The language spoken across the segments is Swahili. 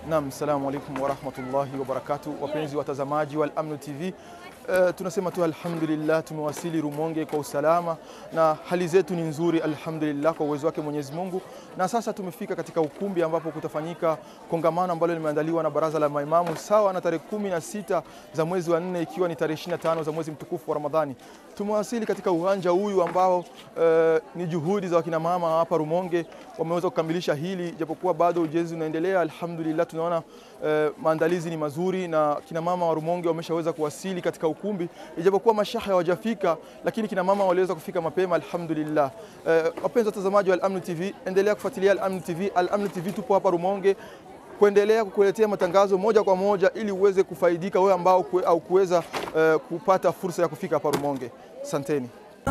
Naam, assalamu alaikum warahmatullahi wabarakatuh, wapenzi watazamaji wa Al-Amn TV. Uh, tunasema tu alhamdulillah, tumewasili Rumonge kwa usalama na hali zetu ni nzuri alhamdulillah, kwa uwezo wake Mwenyezi Mungu. Na sasa tumefika katika ukumbi ambapo kutafanyika kongamano ambalo limeandaliwa na baraza la maimamu sawa na tarehe kumi na sita za mwezi wa nne ikiwa ni tarehe 25 za mwezi mtukufu wa Ramadhani. Tumewasili katika uwanja huyu ambao uh, ni juhudi za wakina mama hapa Rumonge wameweza kukamilisha hili, japokuwa bado ujenzi unaendelea. Alhamdulillah, tunaona uh, maandalizi ni mazuri na kina mama wa Rumonge wameshaweza kuwasili katika ukumbi, ijapokuwa mashaha hawajafika, lakini kina mama waliweza kufika mapema alhamdulillah. Uh, wapenzi watazamaji wa Al-Amn TV, endelea kufuatilia Al-Amn TV. Al-Amn TV tupo hapa Rumonge kuendelea kukuletea matangazo moja kwa moja ili uweze kufaidika wewe ambao kue, au kuweza uh, kupata fursa ya kufika hapa Rumonge. Asanteni.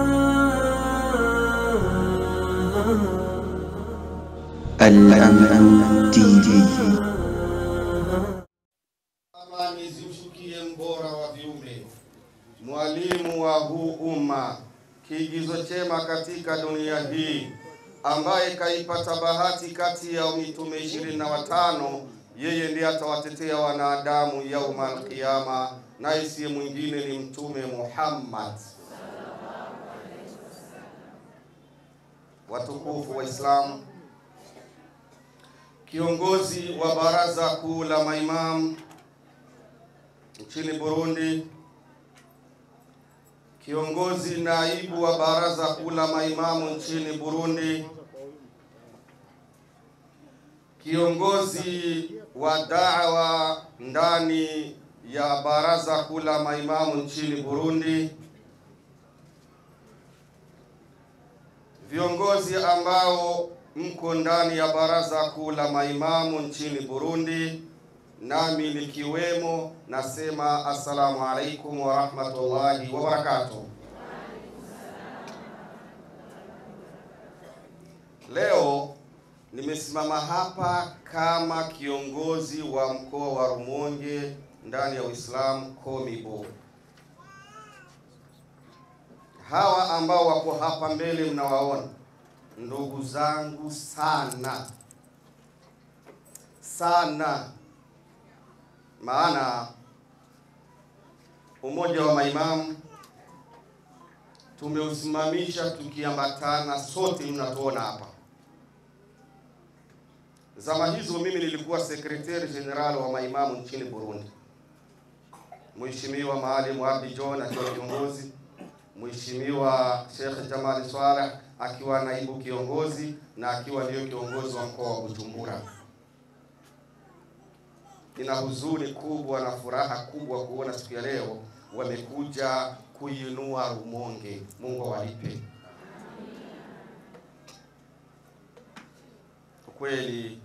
Al-Amn TV. Amani zimshukie mbora wa viumbe, mwalimu wa huu umma, kiigizo chema katika dunia hii, ambaye kaipata bahati kati ya mitume ishirini na watano. Yeye ndiye atawatetea wanadamu yauma alqiyama, naye siye mwingine ni Mtume Muhammad. Watukufu Waislamu, kiongozi wa baraza kuu la maimamu nchini Burundi, kiongozi naibu wa baraza kuu la maimamu nchini Burundi, kiongozi wa da'wa ndani ya baraza kuu la maimamu nchini Burundi, viongozi ambao mko ndani ya baraza kuu la maimamu nchini Burundi, nami nikiwemo, nasema assalamu alaikum wa rahmatullahi wa barakatuh. Leo nimesimama hapa kama kiongozi wa mkoa wa Rumonge ndani ya Uislamu Komibo. Hawa ambao wako hapa mbele mnawaona ndugu zangu sana sana, maana umoja wa maimamu tumeusimamisha tukiambatana, sote mnatuona hapa. Zama hizo mimi nilikuwa sekretari general wa maimamu nchini Burundi, Mheshimiwa Maalim Abdi John akiwa kiongozi, Mheshimiwa Sheikh Jamal Swaleh akiwa naibu kiongozi na akiwa ndiyo kiongozi wa mkoa wa Bujumbura. Nina huzuni kubwa na furaha kubwa kuona siku ya leo wamekuja kuinua Rumonge. Mungu awalipe. Kwa kweli,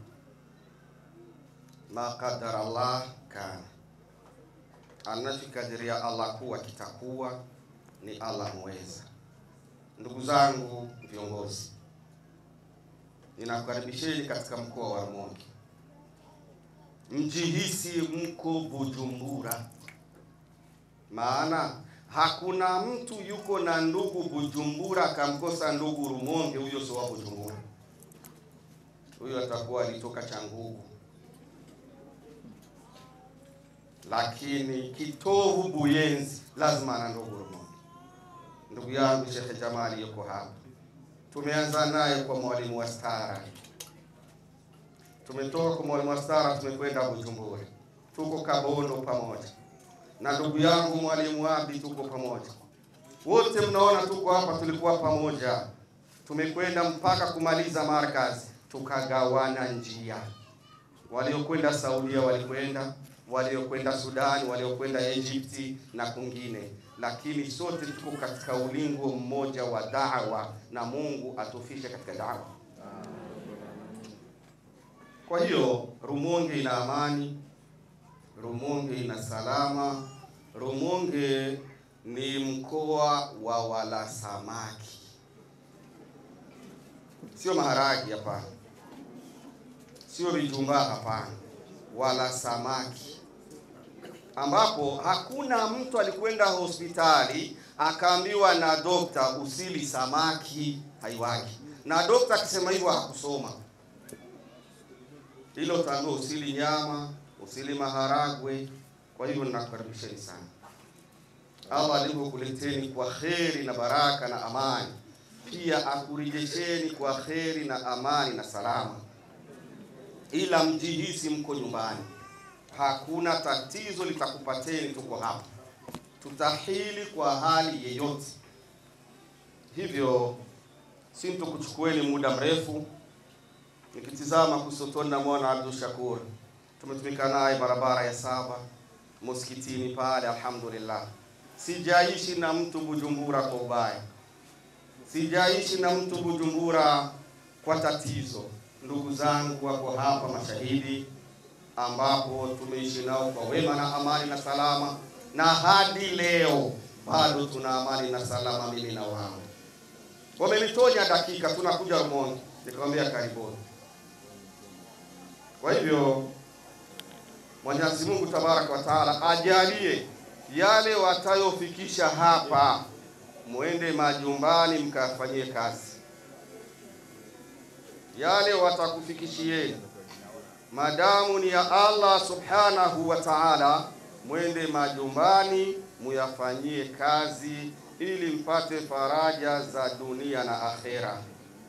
ma qadara Allah kana, anachokadiria Allah kuwa kitakuwa, ni Allah mweza. Ndugu zangu viongozi, ninakukaribisheni katika mkoa wa Rumonge. Mjihisi mko Bujumbura, maana hakuna mtu yuko na ndugu Bujumbura akamkosa ndugu Rumonge. Huyo sio wa Bujumbura, huyo atakuwa alitoka Changugu, lakini kitovu Buyenzi lazima ana ndugu Rumonge. Ndugu yangu Sheikh Jamali yuko hapa, tumeanza naye kwa mwalimu wa stara, tumetoka kwa mwalimu wa stara, tumekwenda Bujumbura, tuko Kabondo pamoja na ndugu yangu mwalimu Abi, tuko pamoja wote, mnaona tuko hapa, tulikuwa pamoja, tumekwenda mpaka kumaliza markazi, tukagawana njia. Waliokwenda Saudia walikwenda, waliokwenda Sudani, waliokwenda Egypti na kungine lakini sote tuko katika ulingo mmoja wa da'wa, na Mungu atufishe katika da'wa. Kwa hiyo Rumonge ina amani, Rumonge ina salama. Rumonge ni mkoa wa wala samaki, sio maharagi, hapana, sio vitumbaa, hapana, wala samaki ambapo hakuna mtu alikwenda hospitali akaambiwa na dokta usili samaki, haiwagi. Na dokta akisema hivyo hakusoma, ila utaambiwa usili nyama, usili maharagwe. Kwa hivyo ninakukaribisheni sana. Allah alivyokuleteni kwa kheri na baraka na amani, pia akurejesheni kwa kheri na amani na salama, ila mjihisi mko nyumbani, hakuna tatizo litakupateni. Tuko hapa, tutahili kwa hali yeyote. Hivyo sintokuchukueni muda mrefu. Nikitizama kusotoni na mwana Abdul Shakur, tumetumika naye barabara ya saba msikitini pale, alhamdulillah. Sijaishi na mtu Bujumbura kwa ubaya, sijaishi na mtu Bujumbura kwa tatizo. Ndugu zangu wako hapa mashahidi, ambapo tumeishi nao kwa wema na amani na salama, na hadi leo bado tuna amani na salama, mimi na wao. Wamenitonya dakika, tunakuja Rumonge, nikamwambia karibuni. Kwa hivyo Mwenyezi Mungu Tabaraka wa Taala ajalie yale watayofikisha hapa, mwende majumbani mkafanyie kazi. Yale watakufikishieni madamu ni ya Allah Subhanahu wa Taala, mwende majumbani muyafanyie kazi ili mpate faraja za dunia na akhera.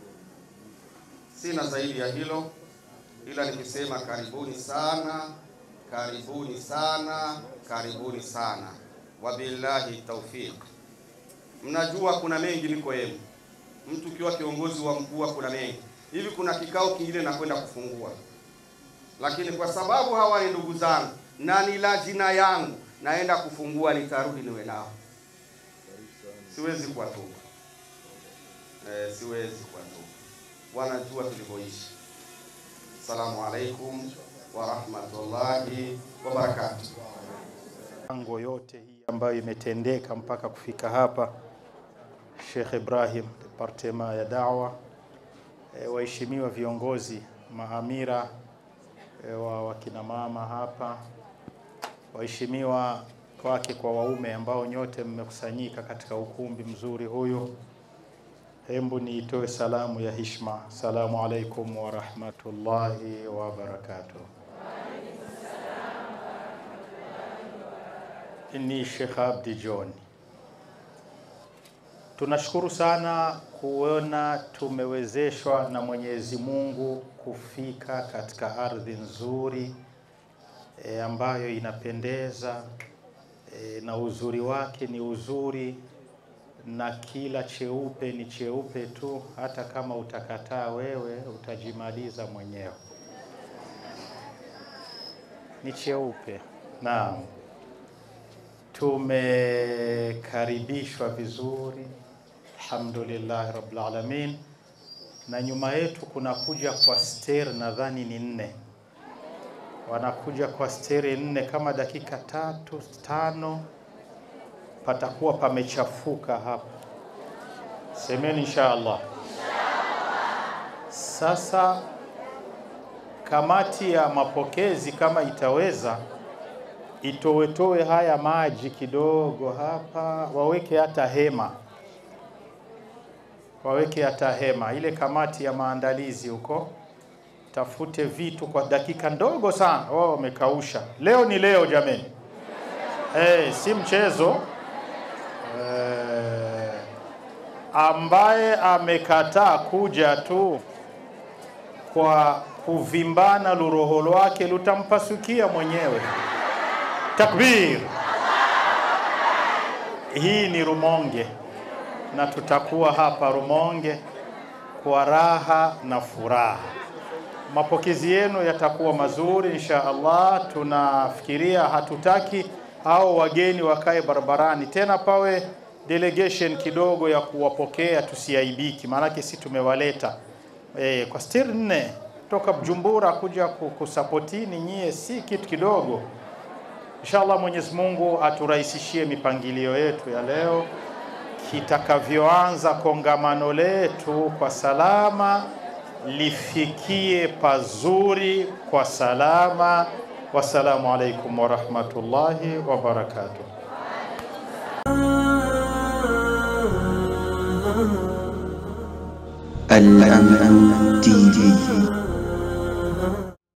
Sina zaidi ya hilo, ila nikisema karibuni sana, karibuni sana, karibuni sana. Wabillahi taufiq. Mnajua kuna mengi niko yenu, mtu ukiwa kiongozi wa mkuu kuna mengi hivi. Kuna kikao kingine nakwenda kufungua, lakini kwa sababu hawa ni ndugu zangu na ni lazima yangu, naenda kufungua, nitarudi niwe nao siwezi kuwatupa eh, siwezi kuwatupa. Wanajua tulivyoishi. Assalamu alaikum wa rahmatullahi wa barakatuh. Ango yote hii ambayo imetendeka mpaka kufika hapa, Sheikh Ibrahim, departema ya dawa, e, waheshimiwa viongozi, maamira e, wa wakina mama hapa, waheshimiwa wake kwa waume ambao nyote mmekusanyika katika ukumbi mzuri huyu, hembu niitoe salamu ya hishma. Assalamu alaikum wa rahmatullahi wa barakatuh. Ni Sheikh Abdi John. Tunashukuru sana kuona tumewezeshwa na Mwenyezi Mungu kufika katika ardhi nzuri e, ambayo inapendeza e, na uzuri wake ni uzuri na kila cheupe ni cheupe tu, hata kama utakataa wewe utajimaliza mwenyewe. Ni cheupe. Naam, tumekaribishwa vizuri, alhamdulillah rabbil alamin, na nyuma yetu kunakuja kwa ster, nadhani ni nne wanakuja kwa steri nne, kama dakika tatu tano patakuwa pamechafuka hapa. Semeni insha Allah. Sasa kamati ya mapokezi kama itaweza itowetowe haya maji kidogo hapa, waweke hata hema, waweke hata hema. Ile kamati ya maandalizi huko tafute vitu kwa dakika ndogo sana. Wao wamekausha. Leo ni leo jameni, hey, si mchezo eh, ambaye amekataa kuja tu kwa kuvimbana luroho lwake lutampasukia mwenyewe. Takbir! Hii ni Rumonge na tutakuwa hapa Rumonge kwa raha na furaha. Mapokezi yenu yatakuwa mazuri insha Allah. Tunafikiria hatutaki hao wageni wakae barabarani tena, pawe delegation kidogo ya kuwapokea, tusiaibiki, maanake si tumewaleta e, kwa stiri nne toka Bujumbura kuja kusapotini nyie, si kitu kidogo. Inshallah Mwenyezi Mungu aturahisishie mipangilio yetu ya leo, kitakavyoanza kongamano letu kwa salama lifikie pazuri kwa salama. Wassalamu alaikum warahmatullahi wabarakatuh. الأمن تي في